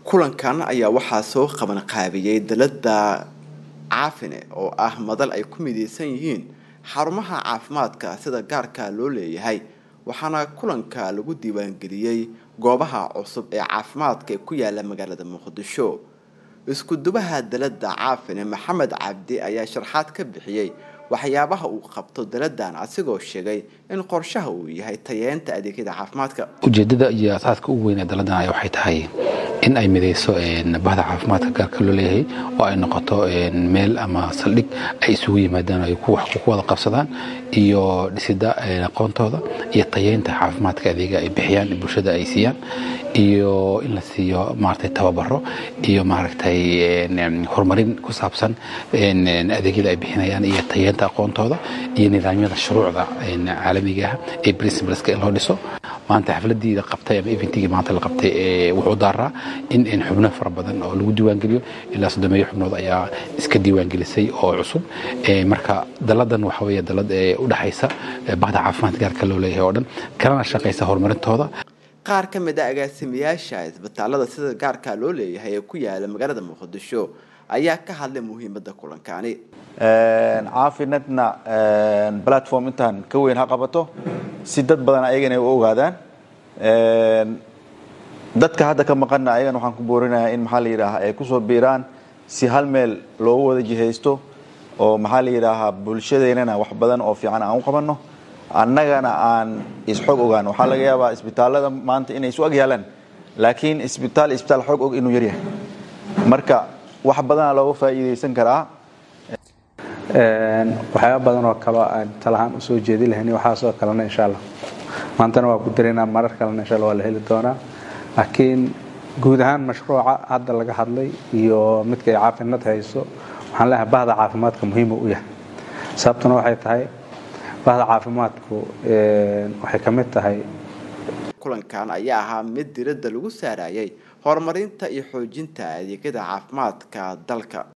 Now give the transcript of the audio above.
kulankan ayaa waxaa soo qaban qaabiyey dalada caafine oo ah madal ay ku mideysan yihiin xarumaha caafimaadka sida gaarka loo leeyahay waxaana kulanka lagu diiwaangeliyey goobaha cusub ee caafimaadka ee ku yaala magaalada muqdisho isku-dubaha dalada caafine maxamed cabdi ayaa sharxaad ka bixiyey waxyaabaha uu qabto daladan asigoo sheegay in qorshaha uu yahay tayeenta adeegyada caafimaadka ujeedada iyo asaaska ugu weyn ee daladan ayaa waxay tahay in ay mideyso bahda caafimaadka gaarka loo leeyahay oo ay noqoto meel ama saldhig ay isugu yimaadaan ay ku wada qabsadaan iyo dhisida aqoontooda iyo tayeynta caafimaadka adeega ay bixiyaan bulshada ay siiyaan iyo in la siiyo maaragtay tababaro iyo maaragtay horumarin ku saabsan adeegyada ay bixinayaan iyo tayeynta aqoontooda iyo nidaamyada shuruucda caalamiga ah ee principleska in loo dhiso maanta xafladii la qabtay ama eventigii maanta la qabtay wuxuu daaraa in xubno fara badan oo lagu diiwaangeliyo ilaa soddomeeyo xubnood ayaa iska diiwaangelisay oo cusub marka daladan waxa weeye dalad u dhexaysa bahda caafimaad gaarka loo leeyahay oo dhan kalena shaqaysa horumarintooda qaar ka mid a agaasimayaasha isbitaalada sida gaarka loo leeyahay ee ku yaala magaalada muqdisho ayaa ka hadlay muhiimada kulankani caafinadna platform intaan ka weyn ha qabato si dad badan ayagana u ogaadaan dadka hadda ka maqanna ayagana waxaan ku boorinayaa in maxaa la yidhaahaa ay kusoo biiraan si hal meel loogu wada jihaysto oo maxaa la yidhaahaa bulshadeennana wax badan oo fiican aan u qabanno annagana aan isxog ogaan waxaa laga yaabaa isbitaallada maanta inay isu ag yaalaan laakiin isbitaal isbitaal xog og inuu yaryahay marka wax badana looga faa'iidaysan karaa waxyaaba badan oo kaleo aan talahaan usoo jeedi lahayn waxaasoo kalena insha allah maantana waa ku dareynaa marar kalena insha allah waa la heli doonaa laakiin guud ahaan mashruuca hadda laga hadlay iyo midka ay caafinad hayso waxaan leeyahay bahda caafimaadka muhiima u yahay sababtuna waxay tahay bahda caafimaadku waxay ka mid tahay kulankan ayaa ahaa mid diradda lagu saarayay horumarinta iyo xoojinta adeegyada caafimaadka dalka